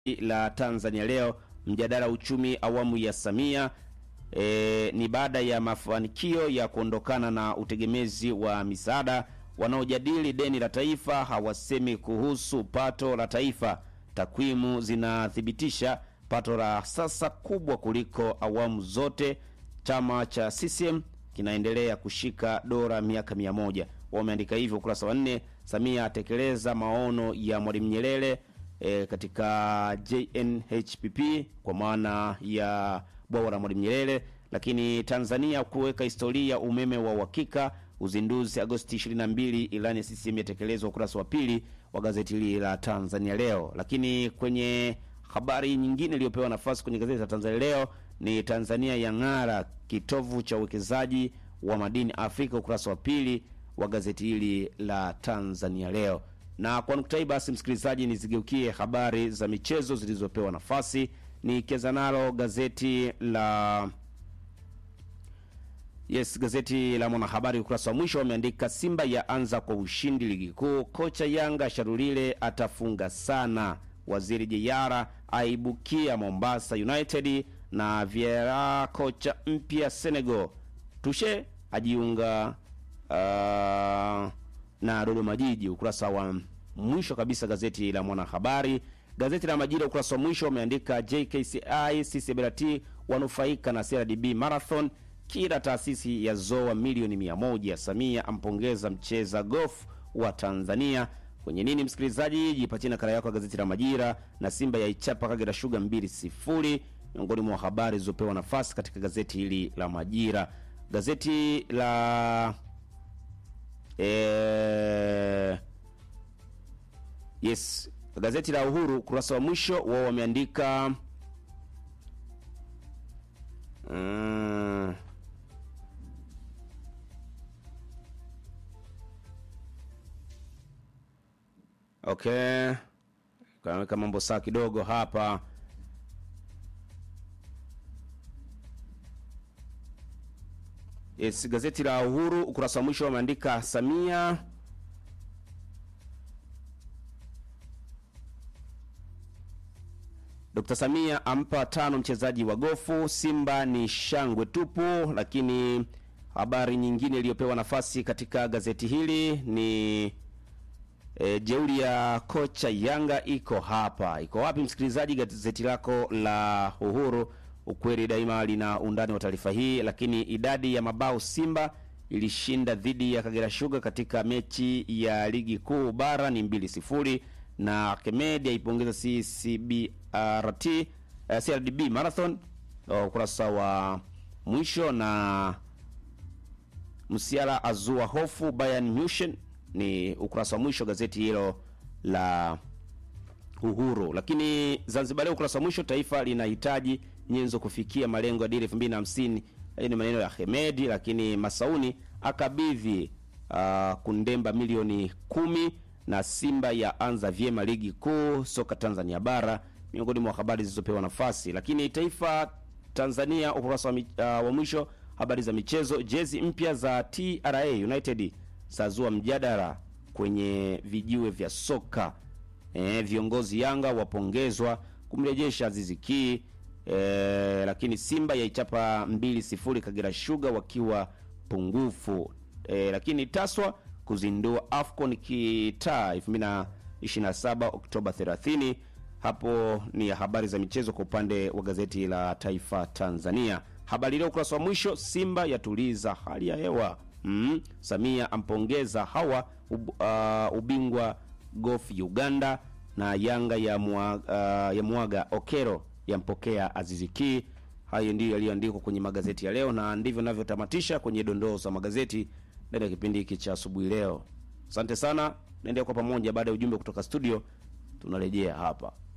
la Tanzania leo, mjadala uchumi awamu ya Samia e, ni baada ya mafanikio ya kuondokana na utegemezi wa misaada. Wanaojadili deni la taifa hawasemi kuhusu pato la taifa. Takwimu zinathibitisha pato la sasa kubwa kuliko awamu zote. Chama cha CCM kinaendelea kushika dola miaka mia moja. Wameandika hivyo ukurasa wa nne. Samia atekeleza maono ya Mwalimu Nyerere e, katika JNHPP kwa maana ya bwawa la Mwalimu Nyerere. Lakini Tanzania kuweka historia umeme wa uhakika, uzinduzi Agosti 22, ilani ya CCM yatekelezwa, ukurasa wa pili wa gazeti hili la Tanzania Leo. Lakini kwenye habari nyingine iliyopewa nafasi kwenye gazeti la Tanzania Leo ni Tanzania yang'ara kitovu cha uwekezaji wa madini Afrika, ukurasa wa pili wa gazeti hili la Tanzania Leo. Na kwa nukta hii basi, msikilizaji, nizigeukie habari za michezo zilizopewa nafasi, nikianza nalo gazeti la Yes, gazeti la Mwanahabari ukurasa wa mwisho wameandika Simba ya anza kwa ushindi ligi kuu, kocha Yanga Sharulile atafunga sana, waziri Jeyara aibukia Mombasa United, na Vieira kocha mpya Senegal, Tushe ajiunga uh, na Dodoma Jiji. Ukurasa wa mwisho kabisa gazeti la Mwanahabari. Gazeti la Majira ukurasa wa mwisho wameandika JKCI CCBRT wanufaika na CRDB Marathon kila taasisi ya zoa milioni mia moja. Samia ampongeza mcheza golf wa Tanzania. Kwenye nini, msikilizaji, jipatie nakala yako ya gazeti la Majira. Na Simba yaichapa Kagera Sugar mbili sifuri, miongoni mwa habari zilizopewa nafasi katika gazeti hili la Majira. Gazeti la e... yes, gazeti la Uhuru ukurasa wa mwisho wao wameandika mm... Okay, kaweka mambo saa kidogo hapa. Yes, gazeti la Uhuru ukurasa wa mwisho wameandika Samia Dr. Samia ampa tano mchezaji wa gofu. Simba ni shangwe tupu. Lakini habari nyingine iliyopewa nafasi katika gazeti hili ni E, jeuri ya kocha Yanga iko hapa. Iko wapi msikilizaji? Gazeti lako la Uhuru, ukweli daima, lina undani wa taarifa hii. Lakini idadi ya mabao Simba ilishinda dhidi ya Kagera Sugar katika mechi ya ligi kuu bara ni mbili sifuri, na Kemedi aipongeza CCBRT uh, CRDB Marathon ukurasa wa mwisho, na Msiala azua hofu Bayern Munchen ni ukurasa wa mwisho gazeti hilo la Uhuru. Lakini Zanzibar Leo ukurasa wa mwisho, taifa linahitaji nyenzo kufikia malengo ya dira 2050. Hayo ni maneno ya Hemedi. Lakini Masauni akabidhi uh, Kundemba milioni kumi, na Simba ya anza vyema ligi kuu soka Tanzania bara, miongoni mwa habari zilizopewa nafasi. Lakini Taifa Tanzania ukurasa wa, uh, wa mwisho, habari za michezo. Jezi mpya za TRA United zazua mjadala kwenye vijiwe vya soka. E, viongozi Yanga wapongezwa kumrejesha Azizi Ki. E, lakini Simba yaichapa 2-0 Kagera Sugar wakiwa pungufu. E, lakini Taswa kuzindua Afcon kitaa 2027 Oktoba 30. Hapo ni habari za michezo kwa upande wa gazeti la Taifa Tanzania. Habari leo ukurasa wa mwisho, Simba yatuliza hali ya hewa Mm, Samia ampongeza hawa ub, uh, ubingwa golf Uganda na Yanga ya, mwa, uh, ya mwaga Okero yampokea Aziziki. Hayo ndiyo yaliyoandikwa kwenye magazeti ya leo na ndivyo navyotamatisha kwenye dondoo za magazeti ndani ya kipindi hiki cha asubuhi leo. Asante sana, naendelea kwa pamoja. Baada ya ujumbe kutoka studio, tunarejea hapa.